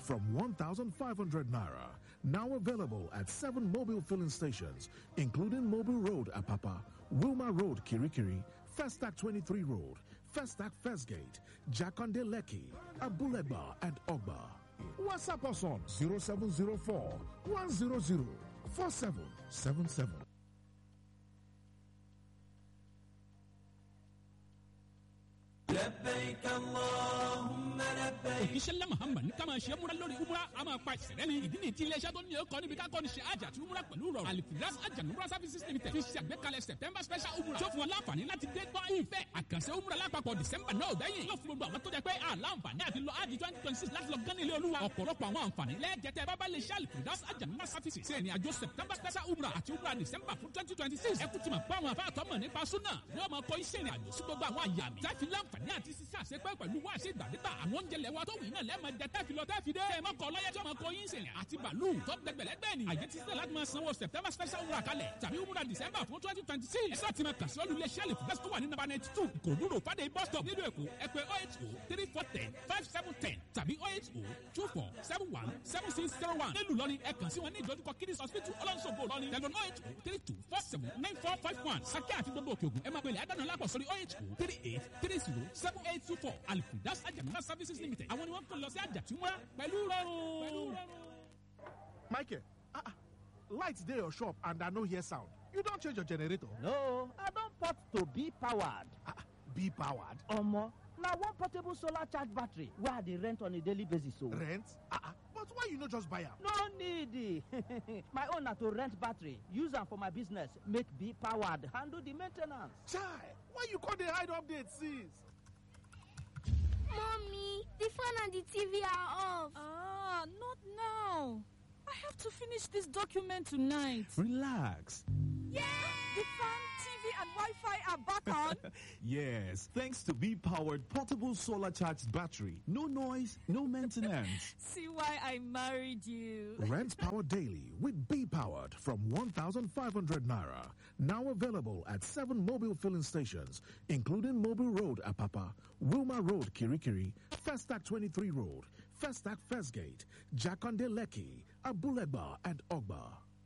from 1,500 naira. Now available at seven mobile filling stations, including Mobile Road, Apapa, Wilma Road, Kirikiri, Festac 23 Road, Festac First Gate, Jakonde Leki, Abuleba, and Ogba. WhatsApp us on 0704 100 4777. لبيك اللهم لبيك òjíṣẹ́ ńlá muhammad ní ká máa ṣe múra lórí umra a máa pa ìṣẹ̀lẹ̀ ni ìdí ni tí iléeṣẹ́ tó ní ọkọ̀ níbi ká kọ́ni ṣe àjà àti umra pẹ̀lú rọrùn alifiras ajanumra services limited fi ṣe àgbékalẹ̀ september special umra tó fún wọn láǹfààní láti dé gbọ́ ìfẹ́ àkànṣe umra lápapọ̀ december náà gbẹ̀yìn yóò fún gbogbo àwọn tó jẹ́ pé àlàǹfààní àti lọ ájì twenty twenty six láti lọ gán ilé olúwa ọ̀pọ̀lọpọ̀ àwọn àǹfààní lẹ́ẹ̀jẹ̀tẹ̀ bábá lè ṣe alifiras ajanumra services ṣe ìrìn àjò september special umra àti umra december fún twenty twenty six ẹ kú ti mọ̀ pé àwọn afáàtọ́ mọ̀ nípa súnà yóò máa kọ́ iṣẹ́ ìrìn àjò sí gbogbo àwọn àyàmì táfi láǹfààní àti sísá àṣepẹ́ pẹ̀lú wá ṣe ìgbàdégbà àwọn oúnjẹ lẹ́wọ́ tó wù iná lẹ́ẹ̀mọ jẹ tẹ́fi lọ tẹ́fi dé. ẹ má kọ lọ́yẹ́ tí ọmọ kọ yín sèyàn àti bàálù tó gbẹgbẹ̀lẹ́gbẹ̀ ni. àyè ti sílẹ̀ láti máa sanwó september special umrah kalẹ̀ tàbí umrah december fún twenty twenty six. ẹ sáà ti máa kà sí olú iléeṣẹ́ lè fúgẹ́sì tó wà ní nàbà ninety two kòdúró fàdé bus stop nílùú èkó ẹ pé oh eight oh three four ten five seven ten tàbí oh eight oh two four seven one seven six zero one. nílùú lọ́ni ẹ kàn sí wọn ní ìdójúkọ kiddies hospital ọlọ́nṣogbo lọ́ni tẹlifon oh eight oh three two four seven nine four five one sakẹ́ àti gbogbo òkè ògùn ẹ máa pèlè àdánù lápò sórí oh eight oh three eight three zero seven eight two four alifidas ajamuna services limited àwọn ni wọ́n kàn lọ sí àjàtúmọ̀ pẹ̀lú rọrùn. Michael, ah, ah, lights dey your shop and I no hear sound. You don change your generator? No, I don port to be powered. Ah, ah, be powered. Omo, na one portable solar charge battery wey I dey rent on a daily basis o. Rent? Ah, ah, but why you no just buy am? No need. my own na to rent battery, use am for my business, make be powered, handle the main ten ance. Chai, why you come dey hide update since? Mommy, the phone and the TV are off. Ah, not now. I have to finish this document tonight. Relax. The fan, TV, and Wi-Fi are back on. Yes, thanks to B powered portable solar charged battery. No noise, no maintenance. See why I married you. Rent power daily with Be Powered from 1,500 naira. Now available at seven mobile filling stations, including Mobile Road, Apapa, Wilma Road, Kirikiri, Festac 23 Road, Festac First Gate, Jakonde Leki, Abuleba, and Ogba.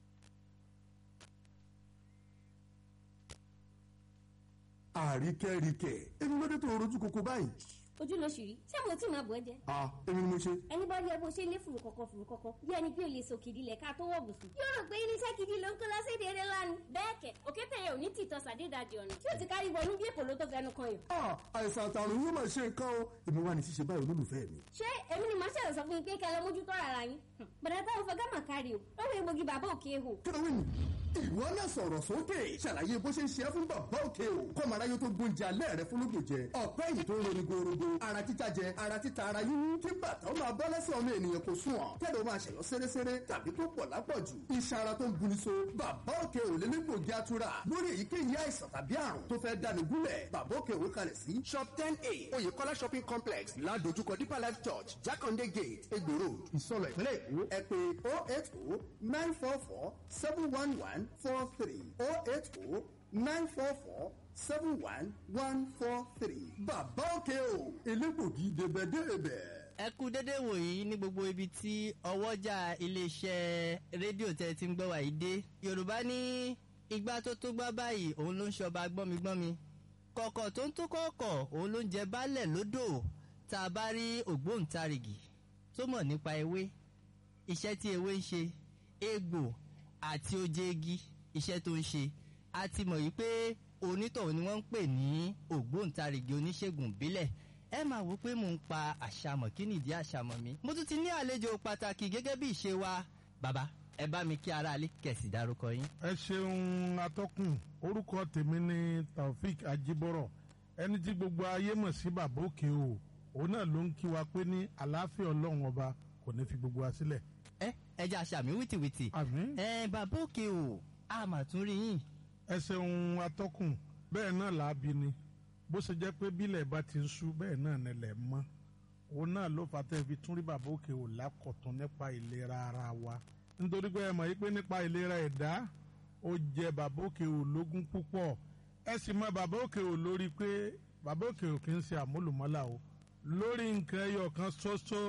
àríkẹ́ríkẹ́ èmi ló dé tó rojú koko báyìí. ojú ló ṣì rí ṣé mo tí máa bọ̀ ẹ́ jẹ. a èmi ni mo ṣe. ẹni bá rí ẹ bó ṣe lé fùrù kọ̀kọ̀ fùrù kọ̀kọ̀ bí ẹni pé o lè sòkìdí lẹ̀ ká tó wọ̀ bùsùn. yóò rò pé irinṣẹ́ gidi ló ń kó lọ séde eré ńlá ni. bẹ́ẹ̀ kẹ̀ òkété yẹn ò ní tìtọ́ sàdédàjì ọ̀nà tí ó ti kárí wọnú bí èpò ló tó fẹnu kan yìí. a àìsàn àtàrùn yóò máa ṣe nǹkan o èmi wà ní ṣíṣe báyìí olólùfẹ́ mi. ṣé èmi ni màá ṣẹ̀rọ̀ sọ fún yín pé kẹ́ lọ mójútó ara yín. bàdà táwọn fẹ́ gámà kárí o lọ́wọ́ egbògi bàbá òkè ehò. kílówé ni ìwọ náà sọ̀rọ̀ sókè ṣàlàyé bó ṣe ń ṣe é fún bàbá òkè o kọ́mọ aráyé tó gbóúnjẹ alẹ́ rẹ fún lóògùn jẹ ọ̀pẹ́ yìí tó ń roni gorogo ara títa jẹ ara títa ara yíyún kí bàtà ó máa bọ́ lẹ́sẹ̀ ọmọ ènìyàn kò sùn ọ̀ kẹ́lẹ́ ó máa ṣẹ̀yọ́ séréséré tàbí tó pọ̀ lápọ̀jù iṣan ara tó ń buni so bàbá òkè ò lé nígbògi atura lórí èyíkéyìí àìsàn tàbí àrùn tó fẹ́ dani gúnlẹ̀ bàbá òkè ò kalẹ̀ sí shop ten a oyèkọ́lá shopping complex ládojúkọ deeper life church jákàndé gate egbò road ìsọlọ ìpínlẹ̀ èkó ẹ pé oh eight oh nine four four seven one one four three oh eight oh nine four four seven one one four three. bàbá òkè o elégbògi débẹ̀débẹ̀. ẹ kú dédé wòyí ní gbogbo ibi tí ọwọ́jà iléeṣẹ́ rédíò tẹ́ ti ń gbọ́ wàyí dé yorùbá ní igbá tó tó gbá báyìí òun ló ń ṣọba gbọ́migbọ́mi kọ̀kọ̀ tó ń tó kọ̀ọ̀kọ̀ òun ló ń jẹ baálẹ̀ lódò tá a bá rí ògbóǹtarìgì tó mọ̀ nípa ewé iṣẹ́ tí ewé ń ṣe egbò àti oje igi iṣẹ́ tó ń ṣe a ti mọ̀ yìí pé onítọ̀hún ni wọ́n ń pè ní ògbóǹtarìgì oníṣègùn ìbílẹ̀ ẹ máa wò pé mò ń pa àṣàmọ̀ kí nìdí àṣàmọ̀ mi mo tún ti ní àlejò pàtàkì gẹ́gẹ́ bí ìṣe wa bàbá ẹ bá mi kí aráalé kẹ̀sì dárúkọ yín. ẹ ṣeun atọ́kùn orúkọ tèmi ni taofik ajibọrọ ẹni tí gbogbo ayé mọ̀ sí bàbá òkè o òun náà ló ń kí wa pé ní àlàáfíà ọlọ́run ọba kò ní fi gbogbo wa sílẹ̀. ẹ ẹ jẹ́ àṣàmì wìtìwìtì. àmín. ẹ bàbá òkè o a mà tún rí yín. ẹ ṣeun atọ́kùn bẹ́ẹ̀ náà làábi ni bó ṣe jẹ́ pé bílẹ̀ bá ti ń sú bẹ́ẹ̀ náà nílẹ̀ mọ́ òun náà ló fà tẹ́ fi tún rí bàbá òkè ò lákọ̀tún nípa ìlera ara wa nítorí pé ẹ mọ̀ yìí pé nípa ìlera ẹ̀dá ó jẹ bàbá òkè ò lógún púpọ̀ ẹ sì mọ bàbá òkè ò lórí pé bàbá òkè ò kì í ṣe àmúlùmọ́là o lórí nǹkan ẹyọ kan ṣoṣo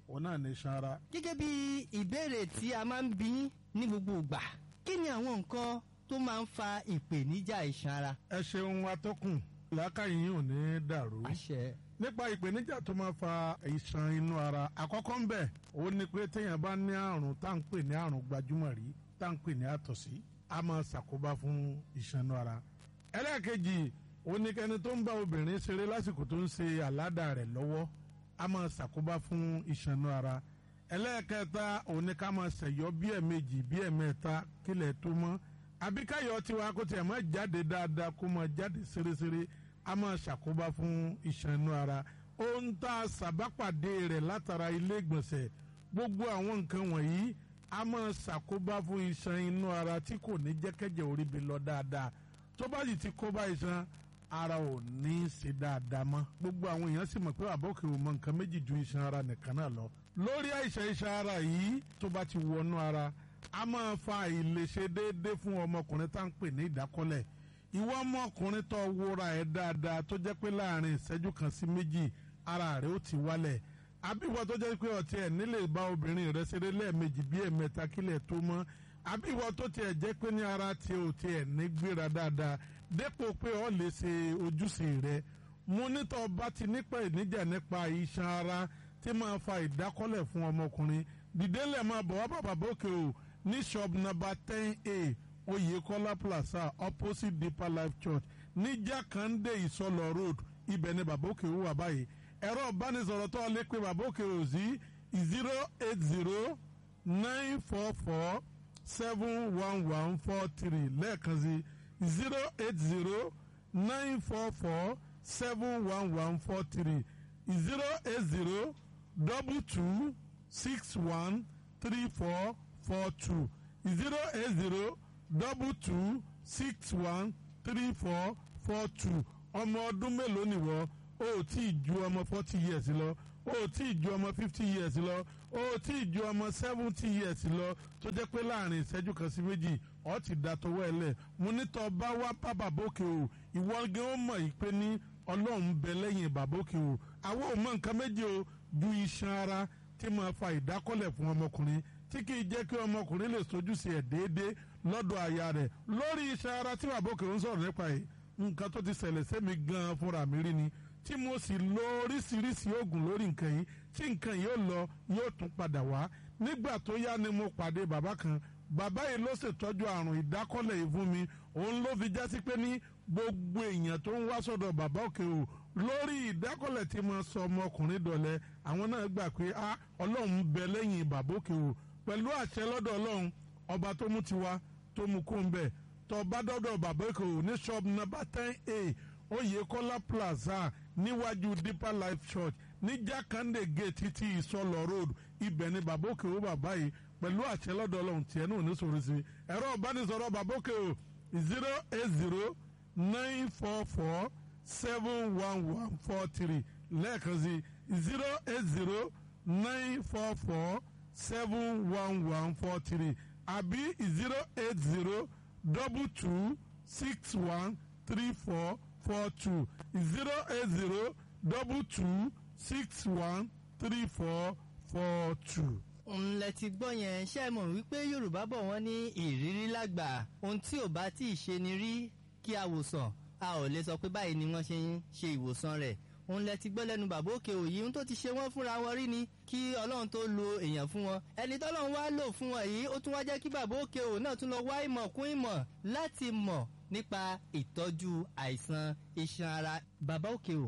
òun náà ní iṣan ara. gẹ́gẹ́ bí ìbéèrè tí a máa ń bí ní gbogbo ìgbà kí ni àwọn nǹkan tó máa ń fa ìpèníjà iṣan ara. ẹ ṣeun atọ́kùn làákàyè yìí ò ní dàrú. àṣẹ. nípa ìpèníjà tó máa fa iṣan inú ara àkọ́kọ́ ń bẹ̀ òun ni pé téèyàn bá ní àrùn tá à ń pè ní àrùn gbajúmọ̀ rí tá à ń pè ní àtọ̀sí a máa ṣàkóbá fún iṣan inú ara. ẹlẹ́ẹ̀kejì òun ni kẹni tó ń bá obìnrin ṣeré lásìkò tó ń ṣe àládà rẹ̀ lọ́wọ́ a máa ṣàkóbá fún iṣan inú ara. ẹlẹ́ẹ̀kẹta òun ni ká máa ṣẹ̀yọ́ bí ẹ̀ẹ̀mejì bí ẹ̀ẹ̀mẹ́ta kílẹ̀ tó mọ́ àbí káyọ̀ tiwa kó tiẹ̀ máa jáde dáadáa kó máa jáde ṣeréṣeré a máa ṣàkóbá fún iṣan inú ara ohun tá a ṣàbápàdé rẹ̀ látara ilé ìgbọ̀nsẹ̀ gbogbo àwọn nǹkan wọ̀nyí a máa ṣàkóbá fún iṣan inú ara tí kò ní jẹ́kẹ́jẹ́ orí bi lọ dáadáa tó bá sì ti kó bá iṣan ara ò ní í ṣe dáadáa mọ́ gbogbo àwọn èèyàn sì mọ̀ pé àbọ̀kẹ́ ò mọ nǹkan méjì ju iṣan ara nìkan náà lọ lórí àìsàn iṣan ara yìí tó bá ti wọnú ara a máa fa àìlèṣe déédéé fún ọmọkùnrin tá à ń pè ní ìdákọ́lẹ̀ ìwọ ọmọkùnrin tó wúra ẹ̀ dáadáa tó jẹ́ pé láàrin ìṣẹ́jú kan sí méjì ara rẹ̀ ó ti wálẹ̀ àbíwọ tó jẹ́ pé ọtí ẹ̀ nílè bá obìnrin rẹ̀ ṣeré lẹ́ẹ̀mejì bí ẹ̀mẹ́ta kílẹ̀ tó mọ́ àbíwọ tó tiẹ̀ jẹ́ pé ní ara tiẹ̀ ò tiẹ̀ ní gbéra dáadáa dépò pé ọ lè ṣe ojúṣe rẹ̀ mo nítọ́ bá ti nípa ìníjà nípa iṣan ara tí máa fa ìdákọ́lẹ̀ fún ọmọkùnrin dìdélẹ̀ máa bọ̀ wá bàbá bókè o ní shop number ten a oyekola plaza opposite deeper life church ní jákàndé ìsọlọ road ibẹ̀ ni bàbá òkè wà báyìí ẹ̀rọ ìbánisọ̀rọ̀ tó lè pe bàbá òkè ò sí zero eight zero nine four four seven one one four three lẹ́ẹ̀kan sí zero eight zero nine four four seven one one four three zero eight zero double two six one three four four two zero eight zero double two six one three four four two ọmọ ọdún mélòó nìwọ o ò tí ì ju ọmọ forty years lọ o ò tí ì ju ọmọ fifty years lọ o ò tí ì ju ọmọ seventy years lọ tó jẹ́ pé láàrin ìṣẹ́jú kan sí méjì ọ ti da tọwọ́ ẹ lẹ̀ mo ní tọ́ bá wá bá bàbókè o ìwọ gan ó mọ̀ yìí pé ní ọlọ́run bẹ lẹ́yìn bàbókè o àwọn ò mọ nǹkan méjì o ju iṣan ara tí máa fa ìdákọ́lẹ̀ fún ọmọkùnrin tí kì í jẹ́ kí ọmọkùnrin lè sojúṣe ẹ̀ déédéé lọ́dọ̀ aya rẹ̀ lórí iṣan ara tí bàbókè ń sọ̀rọ̀ nípa yìí nǹkan tó ti ṣẹlẹ̀ sẹ́mi gan-an fúnra mi rí ni tí mo sì lo oríṣiríṣi oògùn lórí nǹkan yìí tí nǹkan yìí ó lọ yóò tún padà wá nígbà tó yá ni mo pàdé bàbá kan bàbá yìí ló ṣètọ́jú àrùn ìdákọ́lẹ̀ yìí fún mi òun ló fi jásí pé ní gbogbo èèyàn tó ń wá sọ́dọ̀ bàbá òkè o lórí ìdákọ́lẹ̀ tí mo sọ ọmọkùnrin dọ̀lẹ́ àwọn náà gbà pé a ọlọ́run bẹ lẹ́yìn bàbá òkè o pẹ̀lú àṣẹ lọ́dọ̀ ọlọ́run ọba tó mú tiwa tó mú kó ń bẹ̀ tó bá dọ́dọ̀ bàbá òkè o ní shop number ten a oyekola plaza níwájú deeper life church ní jákàndé gate títí ìsọlọ road ibẹ̀ ni bàbá òkè o bàbá yìí pẹ̀lú àṣẹ lọ́dọ̀ ọlọ́run tiẹ̀ náà ní sọ̀rọ̀ sí ẹ̀rọ ìbánisọ̀rọ̀ bàbá òkè o zero eight zero nine four four seven one one four three lẹ́ẹ̀kan sí zero eight zero nine four four seven one one four three àbí zero eight zero double two six one three four four two zero eight zero double two six one three four four two. ńlẹ̀ ti gbọ́ yẹn ṣe é mọ̀ wípé yorùbá bọ̀ wọ́n ní ìrírí lágbà ohun tí ò bá tí ì ṣe ni rí kí a wòsàn a ò lè sọ pé báyìí ni wọ́n ṣe ń ṣe ìwòsàn rẹ̀ òun lẹ ti gbọ́ lẹ́nu bàbá òkè òyì ohun tó ti ṣe wọ́n fúnra wọn rí ni kí ọlọ́run tó lo èèyàn fún wọn ẹni tọ́lọ́run wá lò fún wọn yìí ó tún wá jẹ́ kí bàbá òkè òyì náà tún lọ wá ìmọ̀ kún ìmọ̀ láti mọ̀ nípa ìtọ́jú àìsàn iṣan ara bàbá òkè ò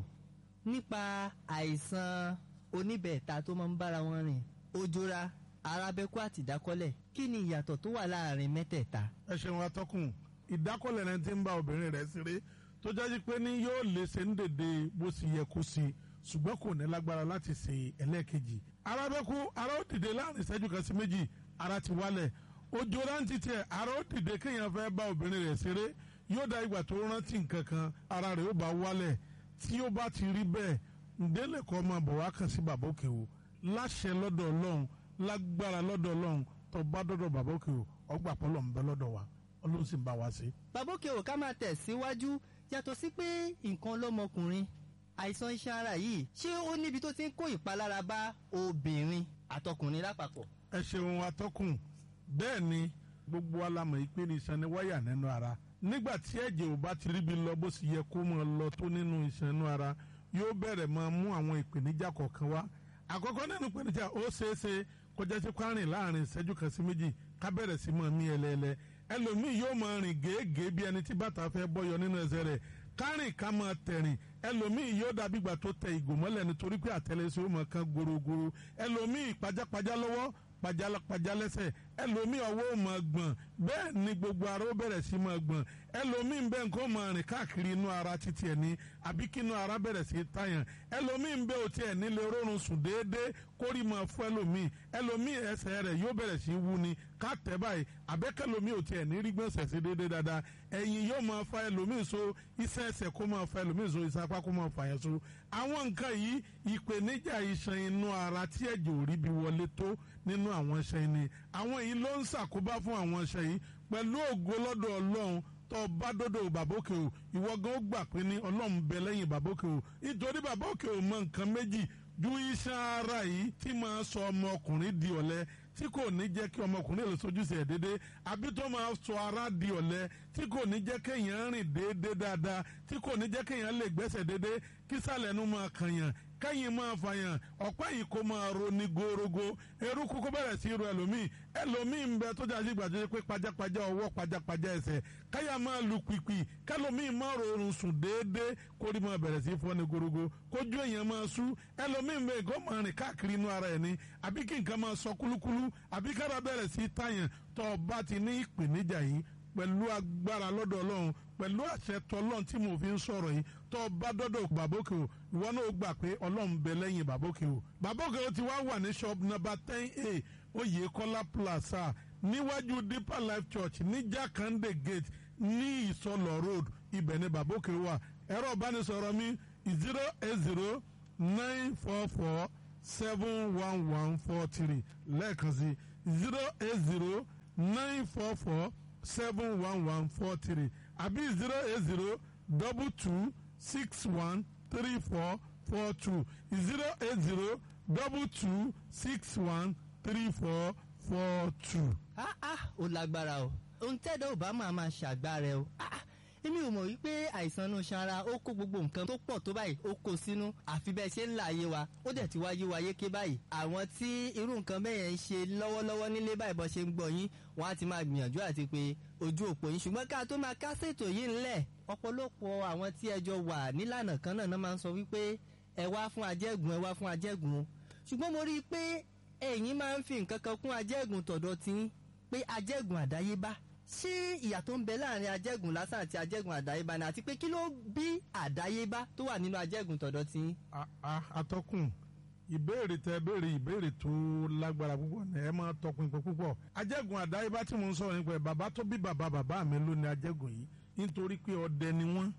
nípa àìsàn oníbẹ̀ẹ̀ta tó máa ń bára wọn rìn ojora arábẹ́kú àti ìdákọ́lẹ̀ kí ni ìyàtọ̀ tó wà láàrin mẹ́tẹ̀ẹ̀ta. ẹ ṣeun atọ́kùn ìdákọ́lẹ̀ rẹ ti ń bá obìnrin rẹ̀ ṣeré tó jáde pé ní yóò lè ṣe ń dèdè bó sì yẹ kó ṣe ṣùgbọ́n kò ní lágbára láti ṣe ẹlẹ́ẹ̀kejì. arábẹ́kú ara ó dìde láàrin ìṣẹ́jú kan sí méjì ara ti wálẹ̀ ojú rántí tiẹ̀ ara ó dìde kéèyàn fẹ́ bá obìnrin rẹ̀ ṣeré yóò da ìgbà tó rántí nǹkan kan ara rẹ̀ ó bá wálẹ̀ tí ó bá ti rí bẹ́ẹ̀ ǹdẹ́lẹ̀ kọ́ máa bọ̀ wá kàn sí bàbá òkè o láṣẹ lọ́dọ̀ ọlọ́run lágbára lọ́dọ̀ ọlọ́run tó bá dọ́dọ̀ bàbá òkè o ọgbà pọ́lọ̀ ń bẹ lọ́dọ̀ wa ọlọ́run sì ń bá wa ṣe. bàbá òkè ò ká máa tẹ̀ síwájú yàtọ̀ sí pé nǹkan lọ́mọkùnrin àìsàn iṣan ara yìí ṣé ó níbi tó ti ń kó ìpalára bá obìnrin àtọkùnrin lápapọ̀. ẹ ṣeun atọ́kùn bẹ́ẹ̀ ni gbogbo alamọ̀ yìí pé ní iṣan ni wáyà nínú ara nígbà tí ẹ̀jẹ̀ ò bá ti ríbi lọ bó sì yẹ kó máa lọ tó nínú iṣan inú ara yóò bẹ̀rẹ̀ máa mú àwọn ìpèníjà kọ̀ọ̀kan wá àkọ́kọ́ nínú ìpèníjà ó ṣeé ṣe kọjá sí kwárìn láàrin ìṣẹ́jú kan sí méjì ká bẹ̀rẹ̀ sí máa mí ẹlẹ́ẹ̀lẹ́ ẹlòmíì yóò máa rìn gèégèé bí ẹni tí bàtà fẹ́ bọ́yọ nínú ẹsẹ̀ rẹ̀ kárìn ká máa tẹ̀rìn ẹlòmíì yóò dàbí ìgbà tó tẹ ìgò mọ́lẹ̀ nítorí pé àtẹlẹsẹ̀ ó máa kan gorogoro ẹlòmíì pajápajá lọ́wọ́ pajápajá lẹ́sẹ̀ ẹlòmíì ọwọ́ ò máa gbọ̀n bẹ́ẹ̀ ni gbogbo ara ó bẹ̀rẹ̀ sí máa gbọ̀n ẹlòmíì bẹ́ẹ̀ nǹkan ó máa rìn káàkiri inú ara títí ẹ̀ ní àbí kí inú ara bẹ̀rẹ̀ sí tàyàn ẹlòmíì bẹ́ẹ̀ ò tiẹ̀ nílé rọrùn sùn déédéé kórì máa fún ẹlòmíì ẹlòmíì ẹsẹ̀ rẹ̀ yóò bẹ̀rẹ̀ sí wú ni ká tẹ̀ báyìí àbẹ́kẹ́lòmíì ò tiẹ̀ ní rí gbọ̀nsẹ̀ sí déédéé dáadáa ẹ̀yìn yóò máa fa ẹlòmíì so iṣẹ́ ẹsẹ̀ kó máa fa ẹlòmíì so iṣẹ́ apá kó máa fa yẹn so àwọn nǹkan yìí ìpèníjà iṣan inú ara tí ẹ̀jẹ̀ ò rí bí wọlé tó nínú àwọn iṣan yìí ni àwọn yìí ló ń ṣàkóbá fún àwọn iṣan yìí pẹ̀lú ògo lọ́dọ̀ ọlọ́run tó bá dọ́dọ̀ bàbókè o ìwọ gan ó gbà pé ní ọlọ́run bẹ lẹ́yìn bàbókè o nítorí bàbókè o mọ nǹkan méjì ju iṣan ara yìí tí máa sọ ọmọkùnrin di ọ̀lẹ tí kò ní jẹ́ kí ọmọkùnrin lè sojúṣe ẹ̀ déédé àbí tó máa sọ ara di ọ̀lẹ tí kò ní jẹ́ kéèyàn rìn déédé dáadáa tí kò ní jẹ́ kéèyàn lè gbẹ́sẹ̀ déédé kí sàlẹ̀ nu máa kànyàn kẹ́yìn máa fàyàn ọ̀pá yìí kó máa ro ní gorogo eruku kó bẹ̀rẹ̀ sí ro ẹlòmíì ẹlòmíì ń bẹ tó jáde gbàdúrà pé pajápajá ọwọ́ pajápajá ẹsẹ̀ káyà máa lu pìpì kẹlòmíì máa rọrùn sùn déédéé kórì máa bẹ̀rẹ̀ sí fọ́ ní gorogo kójú èèyàn máa sú ẹlòmíì ń bẹ kó máa rìn káàkiri inú ara ẹ̀ ní àbí kí nǹkan máa sọ kúlúkúlú àbí kára bẹ̀rẹ̀ sí tàyàn tó o bá ti ní ìpèníjà yìí pẹ̀lú agbára lọ́dọ̀ ọlọ́run pẹ̀lú àṣẹ tọlọ́run tí mo fi ń sọ̀rọ̀ yìí tó o bá dọ́dọ̀ bàbókè o ìwọ náà gbà pé ọlọ́run bẹ lẹ́yìn bàbókè o bàbókè o ti wá wà ní shop number ten a oyèkọ́lá plaza níwájú deeper life church ní jakande gate ní ìsọlọ road ibẹ̀ ni bàbókè wà ẹ̀rọ ìbánisọ̀rọ̀ mi zero eight zero nine four four seven one one four three lẹ́ẹ̀kan sí zero eight zero nine four four seven one one four three àbí zero eight zero double two six one three four four two zero eight zero double two six one three four four two. ah ah ó lágbára o ohun tẹ́dọ̀ ò bá máa máa ṣàgbára ẹ o ah ah èmi ò mọ̀ wípé àìsàn inú sanra ó kó gbogbo nǹkan tó pọ̀ tó báyìí ó kó sínú àfi bẹ́ẹ̀ ṣe ń là ayé wa ó dẹ̀ ti wáyé wa yéké báyìí àwọn tí irú nǹkan bẹ́ẹ̀ yẹn ń ṣe lọ́wọ́lọ́wọ́ nílé báyìí bọ́ ṣe ń gbọ́ yín wọ́n á ti máa gbìyànjú àti pé ojú òpó yín ṣùgbọ́n ká tó máa kásẹ̀ ètò yìí ńlẹ̀ ọ̀pọ̀lọpọ̀ àwọn tí ẹjọ́ wà nílànà kan náà náà máa ń sọ wípé ẹ wá fún ajẹ́gùn ẹ wá fún ajẹ́gùn ṣùgbọ́n mo rí i pé ẹ̀yin máa ń fi nǹkan kan kún ajẹ́gùn tọ̀dọ̀ tí pé ajẹ́gùn àdáyébá ṣé ìyàtọ̀ ń bẹ láàrin ajẹ́gùn lásán àti ajẹ́gùn àdáyébá ni àti pé kí ló bí àdáyébá tó wà nínú ajẹ́gùn tọ̀dọ̀ tí. atọ́kùn ìbéèrè tẹ béèrè ìbéèrè tó lágbára púpọ̀ ní ẹ máa tọpinpin púpọ̀ ajẹ́gùn àdáyébá tí mo ń sọ̀rọ̀ nípa ẹ̀ bàbá tó bí bàbá bàbá mi ló ní ajẹ́gùn yìí nítorí pé ọdẹ ni wọ́n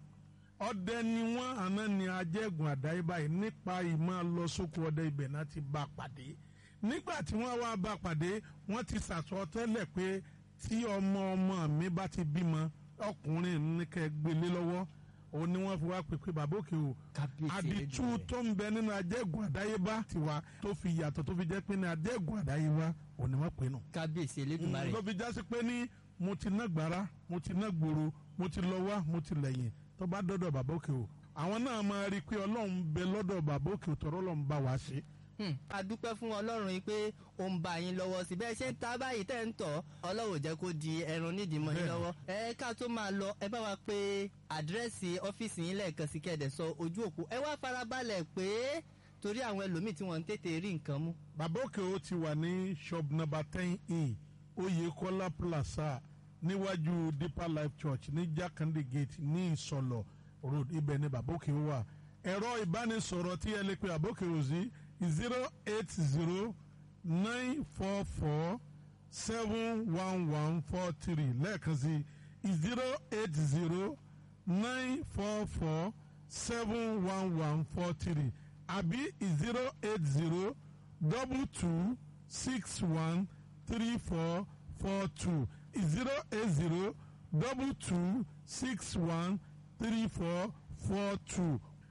ọdẹ ni wọ́n àná ni ajẹ́gùn àdáyébá yìí nípa ìmọ̀ lọ sóko ọdẹ ibẹ̀ náà ti bá pàdé nígbà tí wọ́n wá bá pàdé wọ́n ti sàtọ́tẹ́lẹ̀ pé tí ọmọ ọmọ mi bá ti bímọ ọkùnrin ní kẹ́ gbélé lọ́wọ́ òun ni wọ́n fi wá pèpè bàbá òkè o àdìtú tó ń bẹ nínú ajẹ́gùn àdáyébá tiwa tó fi yàtọ̀ tó fi jẹ́ pé ní ajẹ́gùn àdáyébá òun ni wọ́n pè nù. kábíyèsí elédùnmarè. ló fi jásí pé ní mo ti ná gbàrà mo ti ná gbòòrò mo ti lọ wá mo ti lẹ́yìn tó bá dọ́dọ̀ bàbá òkè o àwọn náà máa rí i pé ọlọ́run bẹ lọ́dọ̀ bàbá òkè o tọ́rọ́ lọ́n bá wa ṣe a dúpẹ́ fún ọlọ́run yìí pé ó ń bá yín lọ́wọ́ sí bẹ́ẹ̀ ṣe ń ta báyìí tẹ́ ń tọ̀ ọlọ́run jẹ́ kó di ẹran nídìí mọ́ yín lọ́wọ́ ẹ ká tó máa lọ ẹ bá wa pé àdírẹ́sì ọ́fíìsì yín lẹ́ẹ̀kan sí kẹ́ẹ̀dẹ̀ sọ ojú òpó ẹ wá farabalẹ̀ pé torí àwọn ẹlòmíì tí wọ́n ń tètè rí nǹkan mú. bàbá òkè ó ti wà ní shop number ten e oyèkọ́lá plaza níwájú deeper life church ní jákàndé gate ní ìsọlọ road ibẹ̀ ni bàbá òkè wà ẹ̀rọ ìbánisọ̀rọ̀ tí ẹ lè pe bàbá òkè ò sí zero eight zero nine four four seven one one four three lẹ́ẹ̀kan sí zero eight zero nine four four seven one one four three àbí zero eight zero double two six one three four four two zero eight zero double two six one three four four two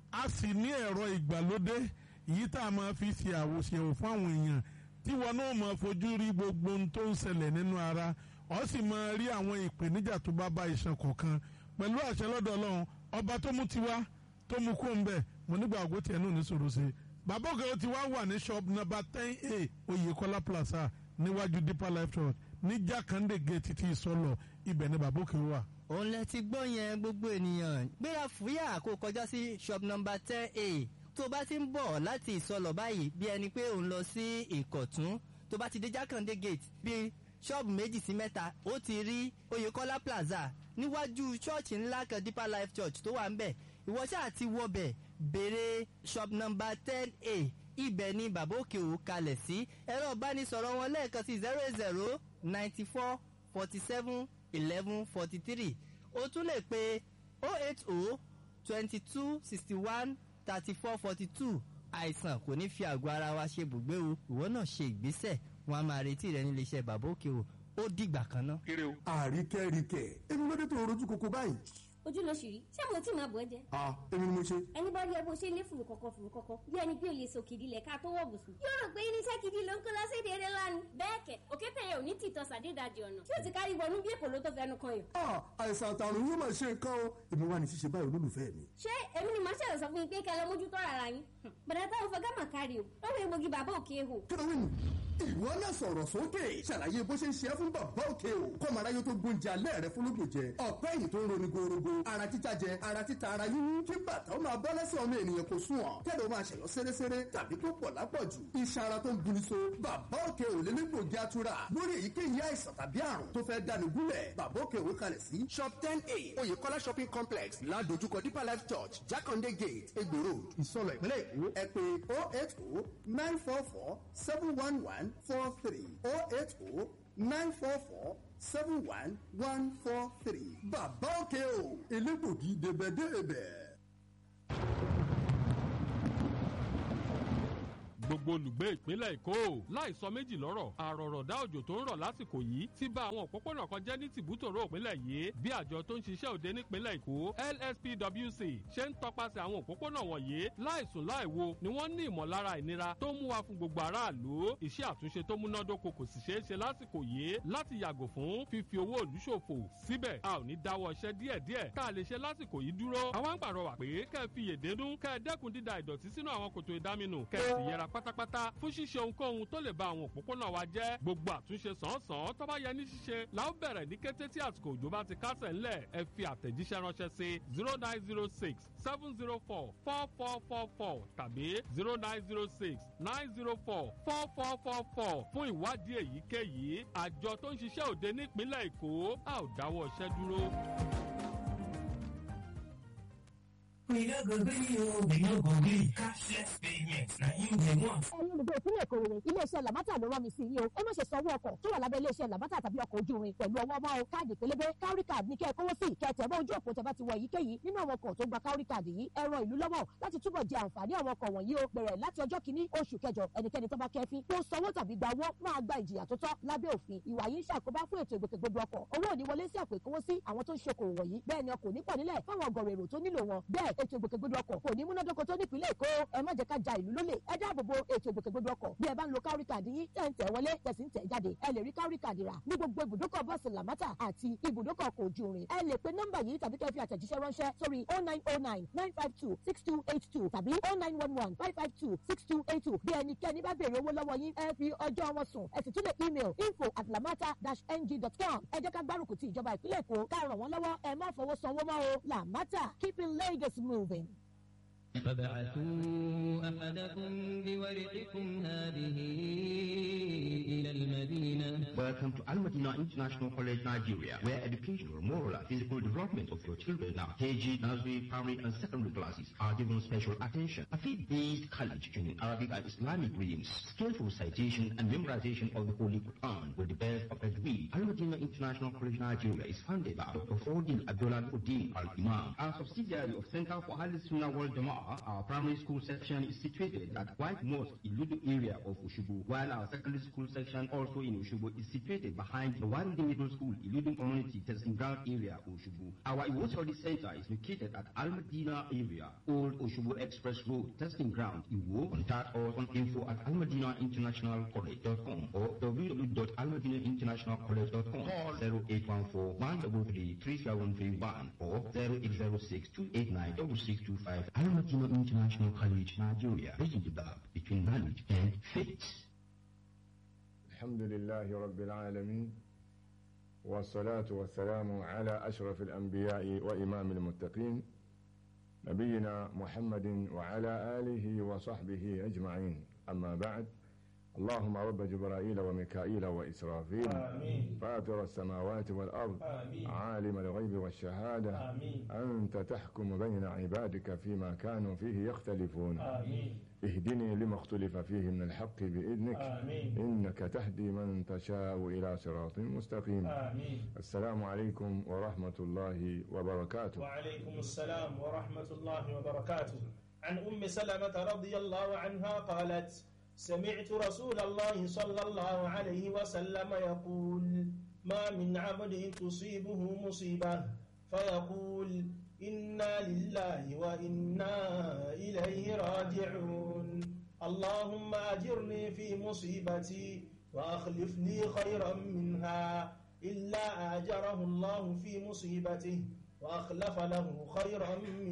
a sì ní ẹ̀rọ ìgbàlódé èyí tá a máa fi ṣe àwòṣèwò fún àwọn èèyàn tí wọn náà máa fojú rí gbogbo ohun tó ń ṣẹlẹ̀ nínú ara ọ sì máa rí àwọn ìpèníjà tó bá bá iṣan kọ̀ọ̀kan pẹ̀lú àṣẹ lọ́dọ̀ ọlọ́run ọba tó mú tiwa tó mú kó ń bẹ̀ mo nígbà àgọ́ tiẹ̀ náà ní sòrò sí i bàbá òkè ti wá wà ní shop number ten a oyèkọ́lá plaza níwájú deeper life church ní jákàndé gate títí ìsọlọ ibẹ̀ ni bàbá òkè wà. òun lẹ ti gbọ́ yẹn gbogbo ènìyàn gbéra fúyà kó kọjá sí shop number ten a tó bá ti ń bọ̀ láti ìsọlọ̀ báyìí bí ẹni pé òun lọ sí ìkọ̀tún tó bá ti dé jákàndé gate bí ṣọ́ọ̀bù méjì sí mẹ́ta ó ti rí oyèkọ́lá plaza níwájú ṣọ́ọ̀ṣì ńlá kan deeper life church tó wà ń bẹ̀ ìwọ ṣáà ti wọbẹ̀ béèrè shop number ten a ibẹ̀ ni bàbá òkè ò kalẹ̀ sí ẹ̀rọ ìbánisọ̀rọ̀ wọn lẹ́ẹ̀kan sí zero eight zero ninety four forty seven eleven forty three o tún lè pe oh eight oh twenty two sixty one thirty four forty two àìsàn kò ní fi àgọ́ ara wa ṣe bùgbé o ìwọ náà ṣe ìgbésẹ̀ wọn a máa retí rẹ nílé iṣẹ́ bàbá òkè o ó dìgbà kan náà. àríkẹ́ríkẹ́ èmi ló dé tó rojú koko báyìí. ojú ló ṣì rí ṣé mo tí máa bọ̀ ẹ́ jẹ́. a èmi ni mo ṣe. ẹni bá rí ẹ bó ṣe lé fùrù kọ̀kọ̀ fùrù kọ̀kọ̀ bí ẹni pé o lè so kìdí lẹ̀ ká tó wọ̀ bùsùn. yóò rò pé irinṣẹ́ kìdí ló ń kó lọ́sẹ̀dẹ̀ eré lánàá. bẹ́ẹ̀ kẹ̀ òkété yẹn ò ní tìtọ́ sàdédàjì ọ̀nà tí ó ti kárí wọnú bí èpò ló tó fẹnu kan yàn. a àìsàn àtàrùn yóò máa ṣe nǹkan o èmi wà ní ṣíṣe báyìí olólùfẹ́ mi. ṣé èmi ni màá ṣẹlẹ̀ sọ fún yín pé kẹ́ ẹ lọ mójútó ara yín. bàdà táwọn fẹ́ gámà kárí o lọ́wọ́ egbògi bàbá òkè hò. kílówìn ìwọ náà sọ̀rọ̀ sókè ṣàlàyé bó ṣe ń ṣe é fún bàbá òkè o kọ́mọ aráyé tó gbóúnjẹ alẹ́ rẹ fún lóògùn jẹ ọ̀pẹ́ yìí tó ń roni gorogo ara títa jẹ ara títa ara yíyún kí bàtà ó máa bọ́ lẹ́sẹ̀ ọmọ ènìyàn kò sùn ọ̀ kẹ́lẹ́ ó máa ṣẹ̀yọ́ sẹ́rẹ́sẹ́rẹ́ tàbí tó pọ̀ lápọ̀jù iṣan ara tó ń buni so bàbá òkè ò lé nígbògi atura lórí èyíkéyìí àìsàn tàbí àrùn tó fẹ́ dáni gúnlẹ̀ bàbá òkè òwe kalẹ̀ sí shop ten a oyèkọ́lá shopping complex ládojúkọ deeper life church jákàndé gate egbò road ìsọlọ ìpínlẹ̀ èkó ẹ pé oh eight oh nine four four seven one one four three oh eight oh nine four four seven one one four three. bàbá òkè o elégbògi débẹ̀débẹ̀. gbogbo olùgbé ìpínlẹ̀ èkó láìsọ méjì lọ́rọ̀ àròrọ̀dá òjò tó ń rọ̀ lásìkò yìí ti bà àwọn òpópónà kan jẹ́ ní tìbútòrò ìpínlẹ̀ yìí bí àjọ tó ń ṣiṣẹ́ òde nípínlẹ̀ èkó lspwc ṣe ń tọpasẹ̀ àwọn òpópónà wọ̀nyí láìsùn láìwo ni wọ́n ní ìmọ̀lára ìnira tó mú wa fún gbogbo aráàlú iṣẹ́ àtúnṣe tó múnádóko kò sì ṣeé ṣe lásìkò yìí láti yàgò fún fífi owó ìlú ṣòfò síbẹ̀ a ò ní dáwọ́ iṣẹ́ díẹ̀díẹ̀ tá a lè ṣe lásìkò yìí dúró àwọn ń pàrọwà pé kẹ́ ẹ fi yèdénú kẹ́ ẹ dẹ́kun dída ìdọ̀tí sínú àwọn kòtò ìdáminù kẹ́ ẹ sì yẹra pátápátá fún ṣíṣe ohunkóhun tó lè ba àwọn òpópónà wa jẹ́ gbogbo àtúnṣe sàn-án tó bá yẹ ní ṣíṣe la ó bẹ̀rẹ̀ ní kété tí àsìkò òjò bá ti kásẹ̀ ńlẹ̀ ẹ fi àtẹ̀jíṣẹ́ ránṣẹ́ sí zero nine zero six seven zero four four four four four tàbí zero nine zero six nine zero four four four four four fún ìwádìí èyíkéyìí àjọ tó ń ṣiṣẹ́ òde nípínlẹ̀ èkó a ò dáwọ́ iṣẹ́ dúró. We no go gree o, we no go gree. Cashless payment na im dey want. ẹ̀yin olùgbé ìpínlẹ̀ èkó rere iléeṣẹ́ làbátà ló rán mi sí yìí o ẹ má ṣe sanwó ọkọ̀ tó wà lábẹ́ iléeṣẹ́ làbátà tàbí ọkọ̀ ojú irin pẹ̀lú ọwọ́ ọmọ o káàdì pélébé kárí káàdì ní kẹ́ ẹ kówó sí kẹtẹ̀ bọ́ ojú òpó tẹ bá ti wọ èyíkéyìí nínú àwọn ọkọ̀ tó gba kárí káàdì yìí ẹ ran ìlú lọ́wọ́ láti túbọ̀ jẹ àǹfààní àwọn ọkọ̀ wọ̀nyí o bẹ̀rẹ̀ láti ọjọ́ kìíní oṣù kẹjọ ẹnikẹ́ni tó bá kẹfín tó sanwó tàbí gba owó máa gba ìjìyà tó tọ́ lábẹ́ òfin ìwà yìí ń ṣàkóbá fún ètò ìgbòkègbodò ọkọ̀ owó ò ní wọlé sí àpò ìkówósí àwọn tó ń ṣokòwò wọ̀nyí bẹ́ẹ̀ ni ọkọ̀ ò ní pọ̀ nílẹ̀ fáwọn ọgọ̀rọ̀ èrò tó nílò wọn bẹ́ẹ̀ ètò ìgbòkègbodò ọkọ̀ kò ní múnádóko tó nípìnlẹ̀ èkó ẹ má jẹ́ ká ja ìlú lólè ẹ dáàbò bo ètò ìgbòkègbodò ọkọ̀ bí ẹ bá ń lo kárí kàdí yín tẹ̀ ń tẹ̀ wọlé tẹ̀sí ń tẹ̀ jáde ẹ lè rí kárí kàdí rà ní gbogbo ibùdókọ̀ bọ́ọ̀sì làmátà àti ibùdókọ̀ ọkọ̀ ojú irin ẹ lè pe nọ́mbà yìí tàbí kẹ́ fi àtẹ̀jíṣẹ́ ránṣẹ́ sórí oh nine oh nine nine five two six two eight two tàbí oh nine one one five five two six two eight two bí ẹnikẹ́ni bá béèrè owó lọ́wọ́ yín ẹ fi ọjọ́ wọn sùn ẹ sì tún lè email info at lamata dash ng dot com ẹ jẹ́ ká gbárùkù ti ìjọba ìpínlẹ̀ èkó ká ràn wọ́n lọ́wọ́ ẹ má fọwọ́ sanwó mọ́ o lamata keeping lagos moving. فابعثوا أحدكم بورقكم هذه إلى المدينة Welcome to Al Madina International College, Nigeria, where educational, moral, and physical development of your children now, KG, nursery, primary, and secondary classes are given special attention. A faith-based college in Arabic and Islamic readings, skillful citation and memorization of the Holy Quran with the best of degree. Al Madina International College, Nigeria is founded by Dr. Fordin Abdullah Uddin Al Imam. Our subsidiary of Center for Al Sunnah World Jama'ah, our primary school section is situated at White Mosque, Iludu area of Ushubu, while our secondary school section station also in Oshubo is situated behind the Warindi Middle School, Iludun Community Testing Ground Area, Oshubo. Our Iwo Study Center is located at Al Madina area, Old Oshubo Express Road, Testing Ground, Iwo. Contact us on info at almadinainternationalcollege.com or www.almadinainternationalcollege.com. Call 0814 133 3731 or 0806 289 6625. Al Madina International College, Nigeria. Bridging the gap between knowledge and faith. الحمد لله رب العالمين والصلاة والسلام على أشرف الأنبياء وإمام المتقين نبينا محمد وعلى آله وصحبه أجمعين أما بعد اللهم رب جبرائيل وميكائيل وإسرافيل آمين. فاطر السماوات والأرض آمين. عالم الغيب والشهادة آمين. أنت تحكم بين عبادك فيما كانوا فيه يختلفون آمين. اهدني لما اختلف فيه من الحق بإذنك آمين. إنك تهدي من تشاء إلى صراط مستقيم آمين. السلام عليكم ورحمة الله وبركاته وعليكم السلام ورحمة الله وبركاته عن أم سلمة رضي الله عنها قالت سمعت رسول الله صلى الله عليه وسلم يقول ما من عبد تصيبه مصيبة فيقول إنا لله وإنا إليه راجعون اللهم أجرني في مصيبتي وأخلف لي خيرا منها إلا أجره الله في مصيبته وأخلف له خيرا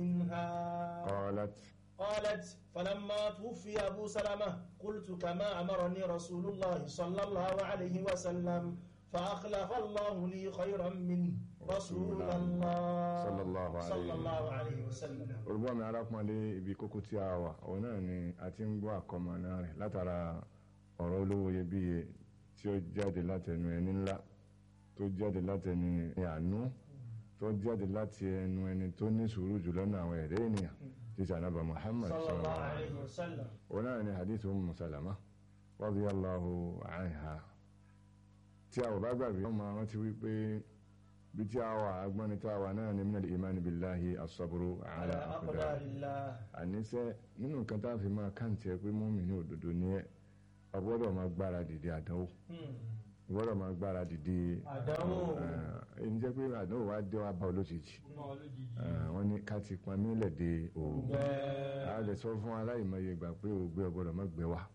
منها قالت قالت فلما توفي أبو سلمة قلت كما أمرني رسول الله صلى الله عليه وسلم فأخلف الله لي خيرا منه رسول الله صلى الله عليه صلى الله عليه وسلم olùgbọ́ mi arákùnrin ibi kókó tí a wà òun náà ni a ti ń gbọ́ àkọmọ̀nà rẹ̀ látara ọ̀rọ̀ olówó iyebíye tí ó jáde látẹnu ẹni ńlá tó jáde látẹnu ẹni àánú tó jáde láti ẹnu ẹni tó ní sùúrù jù lọ́nà àwọn ẹ̀dẹ́ ènìyàn tí sànàbà Muhammad صلى الله sallallahu alaihi عليه وسلم òun náà ni hadith Umm Salama radiyallahu anha tí a ò bá gbàgbé ọmọ àwọn ti wí pé bí tí a wà agbọ́ni tí a wà náà ni minal imani billahi as-sabru ala على aqdar أقدار الله àníṣe nínú nǹkan tá a fi máa káǹtì ẹ pé mọ́mì ní òdodo ní ẹ ọ gbọ́dọ̀ máa gbára dìde àdánwò ọ gbọ́dọ̀ máa gbára dìde Àdánwò. ẹni jẹ́ pé àdánwò wa dé wa bá ọ lójijì Eh, wọ́n ní ká ti pọn mílẹ̀ de òògùn a lè sọ fún aláìmọye ìgbà pé òògbé ọgbọ́dọ̀ má gbé wa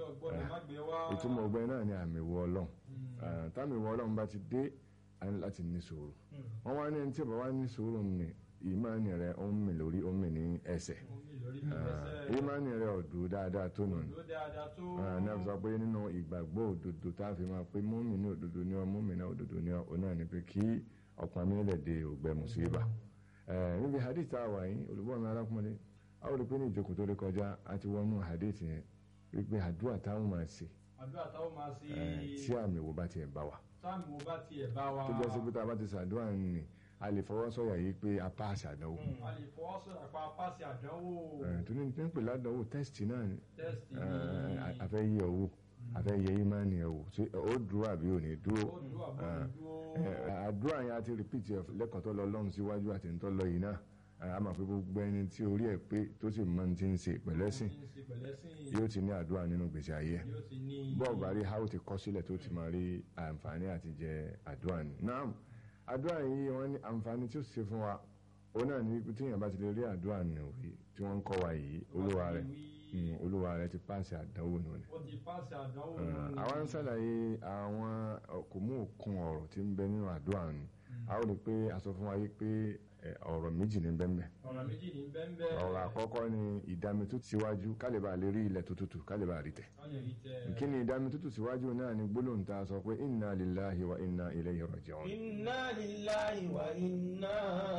ìtumọ̀ ọgbẹ́ náà ni àmì ìwọ ọlọ́run Eh, táàmì ìwọ ọlọ́run bá ti dé a ní láti ní sùúrù wọ́n wá ní ẹni tí ò bá wá ní sùúrù ní ìmánì rẹ̀ ó ń mì lórí ó ń mì ní ẹsẹ̀ Eh, ìmánì rẹ̀ ọ̀dù dáadáa tó nù ní náà sọ pé nínú ìgbàgbọ́ òdodo tá a fi máa pé mọ́mì ní òdodo ní ọ mọ́mì náà òdodo ní ọ òun náà ni pé kí ọ̀pọ̀ amílẹ̀ de ògbẹ́ mùsíbà Eh, níbi hadith tá a wà yín olùbọ́ mi arákùnrin a ó rí pé ní ìjókòó tó lè kọjá a ti wọnú hadith yẹn wípé àdúrà táwọn máa ṣe àdúrà táwọn máa ṣe eh, tí àmì wo bá tiẹ̀ bá wa táàmì wo bá tiẹ̀ bá wa tó jẹ́ sí pé tá a bá ti ṣàdúrà nì a lè fọwọ́ sọ̀yà yìí pé a pass àdánwò a lè fọwọ́ sọ̀rọ̀ àpá pàṣẹ àdánwò Eh, tó ní tí ń pè ládánwò tẹ́sítì náà ni tẹ́sítì Eh, a- a fẹ́ yẹ owó a fẹ́ yẹ ìmánì ẹ̀ wò ṣé ó dúró àbí ò ní dúró Eh, eh, àdúrà yẹn a ti rìpíìtì ẹ̀ lẹ́kọ̀ọ́ tó lọ lọ́run síwájú àti tó lọ yìí náà Eh, a máa fi gbogbo ẹni tí orí ẹ̀ pé tó sì máa ń ti ń ṣe pẹ̀lẹ́sìn ṣe pẹ̀lẹ́sìn yóò ti ní àdúrà nínú gbèsè ayé ẹ̀ yóò ti ní bọ́ọ̀ bá rí how ti kọ́ sílẹ̀ tó ti máa rí àǹfààní àti jẹ àdúrà ni. náà àdúrà yìí wọ́n ní àǹfààní tí ó ṣe fún wa ó náà ní wípé tíyẹn bá ti lè rí àdúrà nù rí tí wọ́n ń kọ́ wa yìí olúwa rẹ̀ mm, olúwa rẹ̀ ti pàṣẹ àdánwò nù ni. ó ti pàṣẹ àdánwò Eh, àwa ń ṣàlàyé àwọn kò mú òkun ọ̀rọ̀ tí ń bẹ nínú àdúrà ni a ó rí i pé a sọ fún wa yìí pé eh, ọ̀rọ̀ méjì ní bẹ́ẹ̀ bẹ́ẹ̀ ọ̀rọ̀ méjì ní bẹ́ẹ̀ ọ̀rọ̀ àkọ́kọ́ ni ìdámitútù síwájú kálíbà lè rí ilẹ̀ tó tutù kálíbà rí tẹ̀ kí ni ìdámitútù síwájú náà ni gbólóhùn tá a sọ pé inna lillahi wa inna ilayhi raji'un إنا لله وإنا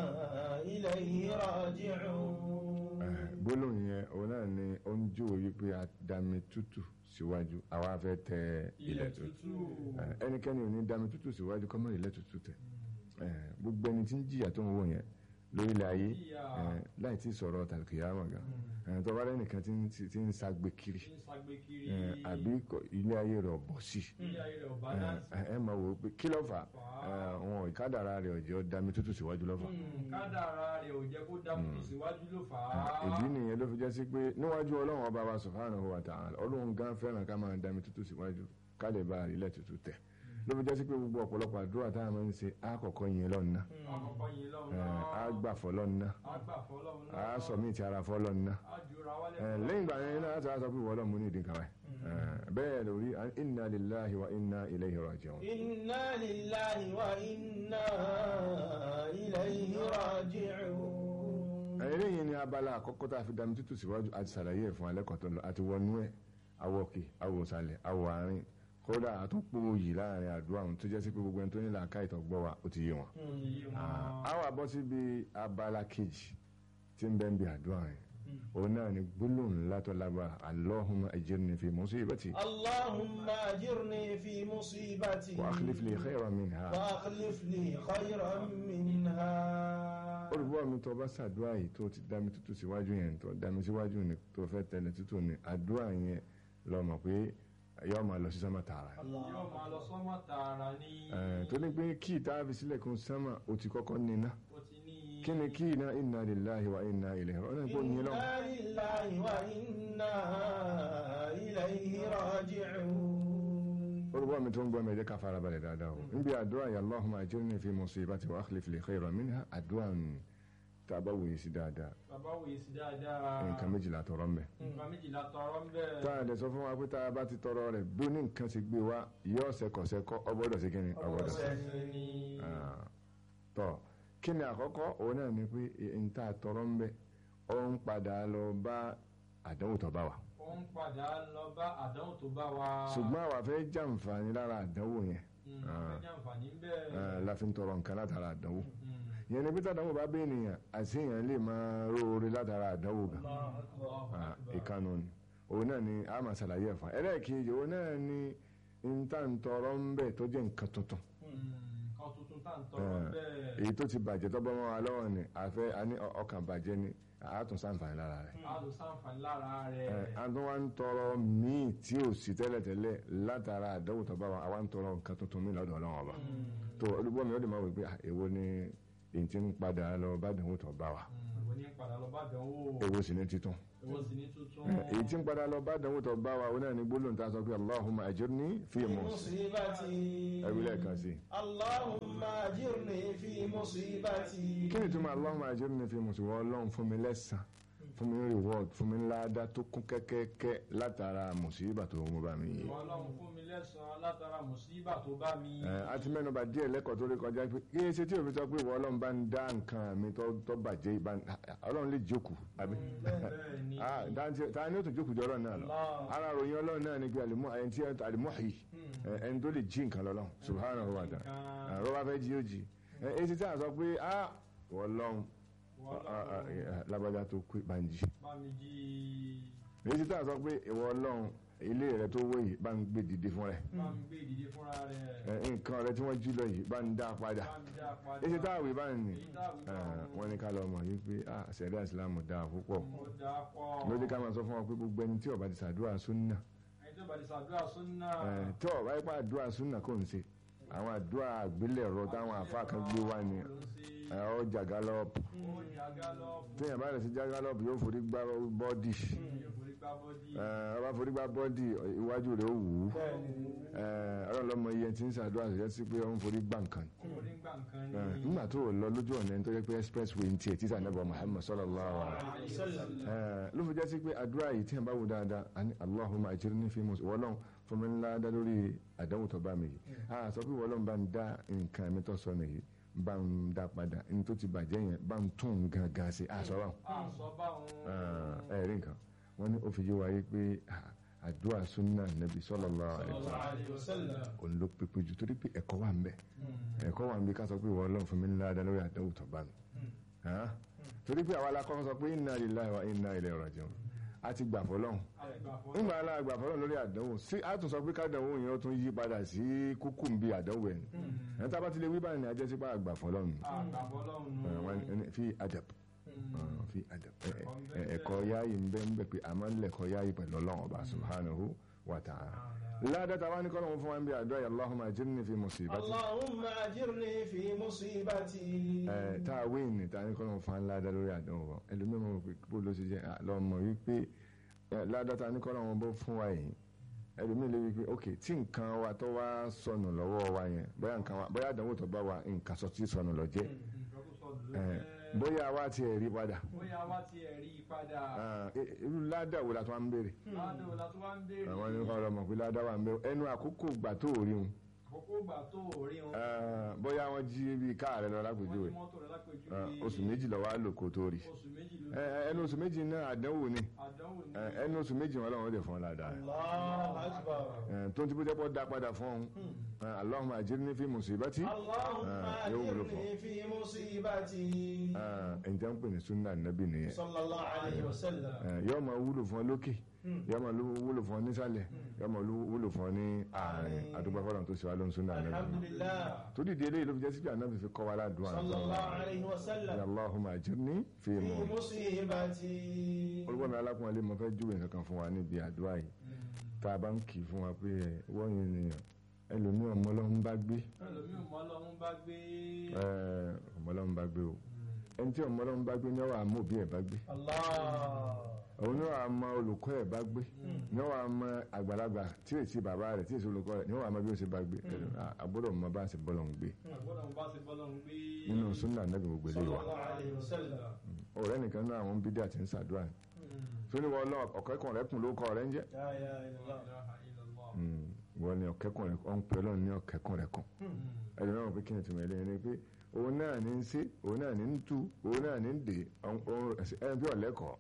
إليه راجعون gbólóhùn yẹn òun náà ni ó ń júwe wípé àdámitútù síwájú àwa fẹ́ tẹ ilẹ̀ tútù Eh, ẹnikẹ́ni ò ní dámitútù síwájú kọ́mọ́ ilẹ̀ tútù tẹ̀ Eh, gbogbo ẹni tí ń jìyà tó ń wò yẹn lórílẹ̀ ayé eh, láì tí sọ̀rọ̀ tàkìyàmọ̀ gan ẹ̀ tó bá lẹ́nìkan tí ń- tí ń sagbe kiri Tí ń sagbe kiri. ẹ̀, àbí kò- ilé ayé rẹ̀ ọ̀bọ̀ sí Ilé ayé rẹ̀ ò ẹ̀, balance. ẹ̀, ẹ máa wò ó pé kí ló fà á wọn ìkádàrá rẹ̀ ọ̀jẹ̀ dami tútù síwájú lọ́fà Hmm, kádàrá rẹ̀ ò jẹ́ kó dá kúrò síwájú ló fà á. ìdí nìyẹn ló fi jẹ́ sí pé níwájú ọlọ́run ọba wa subhanahu wa ta'ala ọlọ́run gan fẹ́ràn ká máa dami tútù síwájú ká lè bá ilẹ̀ tútù tẹ̀ ló fi jẹ́ sí pé gbogbo ọ̀pọ̀lọpọ̀ àdúrà tá a máa ń ṣe á kọ́kọ́ yìn lọ́nà Àkọ́kọ́ yìí lọ́run ẹ̀, náà. á gbà fọ́lọ́nà Á gbà fọ́lọ́run á náà. sọ mí ti ara fọ́lọ́nà Á jura wálẹ̀ ẹ̀, lẹ́yìn ìgbà yẹn náà á sọ pé wọ́lọ́ mú ní ìdí kan báyìí ẹ̀, bẹ́ẹ̀ lórí inna lillahi wa inna ilayhi raji'un inna lillahi wa inna ilayhi raji'un. eléyìí ni abala àkọ́kọ́ tá a fi dami tútù síwájú àti sàlàyé ẹ̀ fún alẹ́kọ̀ọ́ tó lọ àti wọnú ẹ̀ awọ òkè awọ òsàlẹ̀ awọ àárín kódà àtúnpò yìí láàrin àdúrà ohun tó jẹ́ sí pé gbogbo ẹni tó ní làákà ìtọ́gbọ́ wa ó ti yé wọn. a wà bọ́ síbi abala kejì tí ń bẹ́ ń bi àdúrà yẹn òun náà ni gbólóhùn ńlá tó lágbára Allahumma ajirni fi musibati Allahumma ajirni fi musibati. wa akhlif li khayran minha. Wa akhlif li khayran minha. olùbọ́ mi tó bá ṣàdúrà yìí tó ti dá mi tútù síwájú yẹn tó dá mi síwájú ni tó fẹ́ tẹ̀lé tútù ni àdúrà yẹn lọ mọ̀ pé yóò máa lọ sí sánmà tààrà Yóò máa lọ sọ́mọ́ tààrà ní. Ẹ̀, tó ní pé kí ìta fi sílẹ̀ kún sánmà ó ti kọ́kọ́ níná Ó ti ní. kí ni kí iná inna lillahi wa inna ilayhi ọ̀nà ìpò yín lọ́wọ́ Inna lillahi wa inna ilayhi raji'un. olùbọ́ mi tó ń gbọ́ mi ẹ jẹ́ ká fara balẹ̀ dáadáa o níbi àdúrà yà Allahumma ajirni fi musibati wa akhlif li khayran minha àdúrà ní tá a bá wòye sí dáadáa Bàbá wòye sí dáadáa. nǹkan méjìlá tọrọ ń bẹ Nǹkan méjìlá tọrọ ń bẹ̀. tá a lè sọ fún wa pé tá a bá ti tọrọ rẹ̀ bí ní nǹkan ti gbé wa yóò ṣẹkọṣẹkọ ọgbọ́dọ̀ sí kíni ọgbọ́dọ̀ sí Ọ̀sẹ̀ ni. Ah, tọ kí ni àkọ́kọ́ òun náà ni pé n ta tọrọ ń bẹ ó ń padà lọ bá àdánwò tó bá wa Ó ń padà lọ bá àdánwò tó bá wa. ṣùgbọ́n àwa fẹ́ jàǹfààní lára àdánwò yẹn Hmm, Ah. fẹ́ jàǹfààní ń bẹ̀. Ah, la fi ń tọrọ nǹkan látara àdánwò yẹn ni pété àdánwò bá bẹ ènìyàn àṣeyàn lè máa róore látara àdánwò gan Ah, ìkànnù ni òun náà ni a máa ṣàlàyé ẹ̀fọn ẹlẹ́ẹ̀kejì òun náà ni n ta ń tọrọ ń bẹ tó jẹ́ nǹkan tuntun Nǹkan tuntun tá à ń tọrọ ń bẹ̀. èyí tó ti bàjẹ́ tó bọ́ mọ́ wa lọ́wọ́ ni àfẹ́ a ní ọkàn bàjẹ́ ni àátún sáǹfààní lára rẹ̀ A lò sáǹfààní lára ẹ rẹ̀. a tún wá ń tọrọ míì tí ò sí tẹ́lẹ̀tẹ́lẹ̀ látara àdánwò tó bá wa àwa ń tọrọ nǹkan tuntun míì lọ́dọ̀ ọlọ́run ọba tó olùgbọ́ mi ó lè máa wò pé ah, èwo ni èyí tí ń padà lọ bá àdánwò tó bá wa Èwo ní padà lọ bá àdánwò. èwo sì ní títún Èwo sì ní tuntun. ẹ, èyí tí ń padà lọ bá àdánwò tó bá wa ó náà ní gbólóhùn tá a sọ pé Allahumma ajirni fi musibati. ẹwí lẹ́ẹ̀kan sí Allahumma ajirni fi musibati. kí ni túmọ̀ Allahumma ajirni fi musiba ọlọ́run fún mi lẹ́sàn fún mi reward fún mi ládàá tó kún kẹ́kẹ́kẹ́ látara mùsíbà tó mú bá mi yìí. Ìwọ Ọlọ́run fún mi lẹ́san látara mùsíbà tó bá mi. Ẹ, a ti mẹ́nuba díẹ̀ lẹ́kọ̀ọ́ tó rí kọjá pé kí ẹ ṣe tí òfin sọ pé ìwọ ọlọ́run bá ń dá nǹkan mi tó tó bàjẹ́ ìbá ọlọ́run lè jókòó àbí Ah, dáńtí- ta ni ó tún jókòó jọ ọlọ́run náà lọ ara ròyìn ọlọ́run náà ni pé àlùmọ́ ẹni tí àlùmọ́hì ẹni tó lè jí nǹkan lọ́lọ́run subhanahu wa ta'ala àrọ́ bá fẹ́ jí ó jí ẹ ẹ ti tí a sọ pé ah ìwọ ọlọ́run ah, ah, eh, lágbájá tó pé bá ń jí Bá mi jí. èyí tí a sọ pé ìwọ ọlọ́run ilé rẹ tó wó yìí bá ń gbé dìde fún rẹ Bá mi gbé ìdílé fúnra rẹ̀. ẹ, nǹkan rẹ tí wọ́n jí lọ yìí bá ń dá padà Bá mi dá padà. èsì táàwì báyìí ni Èyí táàwì ẹ, wọ́n ní ká lọ mọ̀ yìí pé ah sẹ̀dá ìsìlámù dáa púpọ̀ Ó dáa pọ̀. lójú ká máa sọ fún wọn pé gbogbo ẹni tí ó bá ti ṣàdúrà súnà Ẹni tó bá ti ṣàdúrà súnà. ẹ, tí ó bá yípa àdúrà súnà kò ń ṣe àwọn àdúrà àgbélẹ̀rọ táwọn àfa kan gbé wá ni ẹ, ọ jàgálọ́ọ̀pù Ó jàgá lọ. téèyàn bá lè ṣe jàgálọ́ọ̀pù yóò forí gbá bọ́dì Yóò forí gbá bọ́dì. ẹ, ọba forí gbá bọ́dì iwájú rẹ̀ ó wù ú ẹ, ọlọ́run lọ́mọ iye tí ń ṣàdúrà ṣe sí pé ó ń forí gbá nǹkan Ó forí gbá nǹkan ẹ, ni. nígbà tó o lọ lójú ọ̀nà ẹni tó yẹ pé expressway ń tiẹ̀ títà nàbọ̀ Muhammad sallallahu alaihi wasallam ẹ, ló fi jẹ́ sí pé àdúrà yìí tí yẹn bá wù dáadáa a ní Allahumma ajirni fi mus wọ́lọ́n fún mi ńlá dá lórí àdánwò tó bá mi yìí a sọ pé wọ́lọ́n bá ń dá nǹkan mi tó sọ nìyí bá ń dá padà ní tó ti bàjẹ́ yẹn bá ń tún gangan sí a sọ báwọn Àṣọ bá òun. ẹ rí nǹkan wọ́n ní ó fi yé wa yé pé ah, àdúrà sunna nabi sallallahu alaihi wasallam Alaihi wasallam. òun ló pépé jù torí pé ẹ̀kọ́ wà ń bẹ ẹ̀kọ́ wà ń bí ká sọ pé wọ́lọ́n fún mi ńlá dá lórí àdánwò tó bá mi Hàn? torí pé àwa la kọ́kọ́ sọ pé inna lillahi wa inna ilaihi raji'un a ti gbà fọlọ́hún nígbà aláà gbà fọlọ́hún lórí àdánwò sí a tún sọ pé kádánwò yẹn ó tún yí padà sí kúkú ń bí àdánwò ẹ̀ ẹ̀ tá a bá ti lè wí báyìí ni a jẹ́ sípà àgbà fọlọ́hún Àgbàbọ̀ lọ́hùn. ẹ̀ wọ́n ní fi adab Ah, fi adab ẹ- ẹ- ẹ̀kọ́ yáyì ń bẹ ń bẹ pé àmọ́ ń lẹ̀kọ́ yáyì pẹ̀lú ọlọ́run ọba subhanahu wa ta'ala ládàtà wa ní kọ́ lóun fún wa ń bí àdúrà yà Allahumma ajirni fi musibati اللهم أجرني في مصيبتي ẹ tá a wé ní ta ní kọ́ lóun fún wa ń ládà lórí àdánwò wọn ẹlòmíràn mọ̀ pé bó ló ṣe jẹ́ lọ́mọ wípé ẹ, ládàtà ní kọ́ lóun bó fún wa yìí ẹlòmíràn lè wípé ok tí nǹkan wa tó wá sọnù lọ́wọ́ wa yẹn bóyá nǹkan wa bóyá àdánwò tó bá wa nǹkan sọ tí sọnù lọ jẹ́ ẹ, bóyá wa ti rí padà bóyá wá ti ẹ̀ rí i padà Ah, i- irú ládà wo la tó wá ń béèrè ládùn la tó wá ń béèrè àwọn ní kọ́ lọ́mọ pé ládà wà ń béèrè ẹnu àkókò gbà tó rí wọn àkókò ìgbà tó ò rí wọn Ah, bóyá wọ́n jí bí káà rẹ lọ lápèjúwe mọ́tò rẹ̀ lápèjú Ah, oṣù méjì lọ wá lò kó tó rí oṣù méjì ló Ẹ, ẹ, ẹnu oṣù méjì náà àdánwò ni àdánwò ní Ẹ, ẹnu oṣù méjì wọn lọ́wọ́ lè fún ọ ládàá rẹ الله أكبر Ẹ, tó ń tí bó jẹ́ pọ́ dá padà fún ọ̀hún Allahumma ajirni fi musibati اللهم Ah, yóò wúlò fún ọ. أجرني في مصيبتي Ah, ẹ̀ ń tẹ́ ń pè ní sunna nabi nìyẹn صلى الله عليه وسلم Ẹ, yóò máa wúlò fún ọ lókè yóò máa lú- wúlò fún ọ nísàlẹ̀ yóò máa lú- wúlò fún ọ ní àárín àdúgbò fọlọ́n tó ṣe wá ló ń sunna nabi الحمد لله tó dìde eléyìí ló fi jẹ́ sí pé ànábì fi kọ́ wa ládùúgbò صلى الله عليه Ya وسلم Allahumma ajirni fi في mu. مصيبتي olùkọ́ mi alákùnrin mo fẹ́ júwèé nǹkan kan fún wa níbi àdúrà yìí tá a bá ń kì í fún wa pé ẹ, wọ́n yìí nìyàn ẹlòmíì ọmọ ọlọ́run bá gbé ẹlòmíì ọmọ ọlọ́run bá gbé ẹ, ọmọ ọlọ́run bá gbé o ẹni tí ọmọ ọlọ́run bá gbé ní ọwọ́ àmọ́ òbí ẹ̀ bá gbé الله òun ní wàá mọ olùkọ́ ẹ̀ bá gbé ní wàá mọ àgbàlagbà tí èsì bàbá rẹ̀ tí èsì olùkọ́ rẹ̀ ní wàá mọ bí ó ṣe bá gbé àbúrò mọ bá ṣe bọ́lọ̀ ń gbé àgbọ̀dọ̀ bá ṣe bọ́lọ́run gbé nínú súnà nàbì gbogbo ilé صلى wa الله عليه وسلم ọ̀rẹ́ nìkan náà àwọn bídíà ti ń ṣàdúrà ní tó ní wọ́n lọ ọ̀kẹ́kùn rẹ̀ kùn ló kọ́ rẹ̀ ń jẹ́ لا إله إلا الله Mm, wọ́n ní ọ̀kẹ́kùn rẹ̀ ọ̀n pẹ́ lọ́nà ní ọ̀kẹ́kùn rẹ̀ kùn ẹni náà pé kí ni tìmọ̀ ẹlẹ́yìn ni pé òun náà ní ń ṣe òun náà ní ń tú òun náà ní ń dè ẹni bí ọ̀lẹ́kọ̀ọ́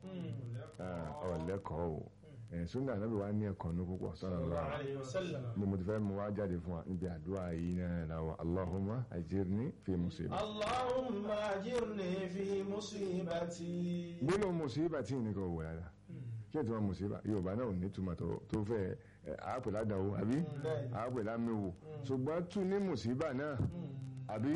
ọ̀lẹ́kọ̀ọ́ o ẹ̀ súnà náà bí wàá ní ẹ̀kọ́ ní púpọ̀ sọ́nà صلى الله lọ́wọ́ عليه وسلم ni mo ti fẹ́ mu wá jáde fún wa níbi àdúrà yìí náà làwọn Allahumma ajirni fi musiba. اللهم أجرني في مصيبتي gbólóhùn musiba tí nìkan wò dáadáa kí ẹ̀ tí wọ́n musiba yorùbá náà ò ní túmọ̀ tó tó fẹ́ ẹ̀, àápè ládàáwò àbí àápè lámẹ́wò ṣùgbọ́n tún ní musiba náà àbí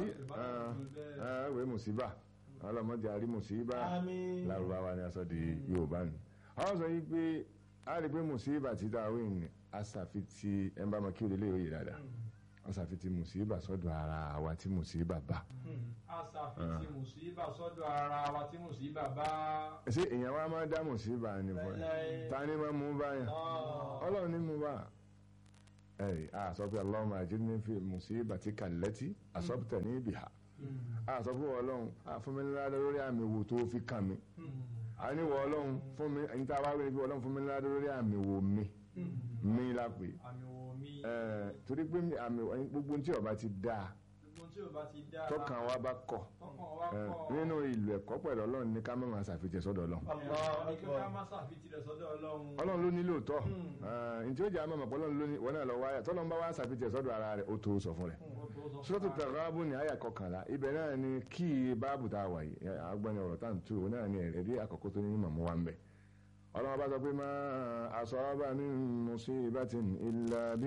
ẹ̀wẹ̀ musiba ọlọ́mọdé àrí musiba Àmín. lárúbáwá ni a sọ di yorùbá nù. àwọn sọ yìí pé a rí pé musiba ti ta wí ní asàfitì ẹ̀ ń bá ma kí o lè lè yòòyè dáadáa asàfitì musiba sọ́dọ̀ ara àwa tí musiba bá. àṣàfihàn mùsíbà sọ́dọ̀ ara wa tí mùsíbà bá ṣé èèyàn wa máa dá mùsíbà ni fún ẹ ta ni máa mú báyà ọlọ́run ní mú bá ẹ a sọ pé Allahumma ajirni fi musibatika allati asabtani biha a sọ pé ọlọ́run a fún mi ńlá lórí àmì wò tó fi kàn mí a ní wọ ọlọ́run fún mi ẹni tá a wá wí ni pé ọlọ́run fún mi ńlá lórí àmì wò mi mi la pè àmì wò mí ẹ torí pé àmì gbogbo tí ó bá ti dáa gbogbo tí ò bá ti dáa tọkàn wa bá kọ̀ tọkàn wa ẹ, kọ̀ nínú ìlú ẹ̀kọ́ pẹ̀lú ọlọ́run ní ká má máa ṣàfihàn sọ́dọ̀ ọlọ́run الله kí ká أكبر má ṣàfihàn rẹ̀ sọ́dọ̀ ọlọ́run ọlọ́run ló ní lóòótọ́ ntí ó jẹ́ àmọ́ mọ̀ pé ọlọ́run ló ní wọn náà lọ wáyà tọ́lọ́run bá wá ṣàfihàn sọ́dọ̀ ara rẹ̀ ó tó sọ fún rẹ̀ sọ́tò tẹ̀rábù ní àyà kọkànlá ibẹ̀ náà ni kí báàbù tá a wà yìí agbọ́ni ọ̀rọ̀ tá à ń tú òun náà ni ẹ̀rí àkọ́kọ́ tó ní mọ̀mọ́ wa ń bẹ̀ ọlọ́run bá sọ pé máa asaba min musibatin illa bí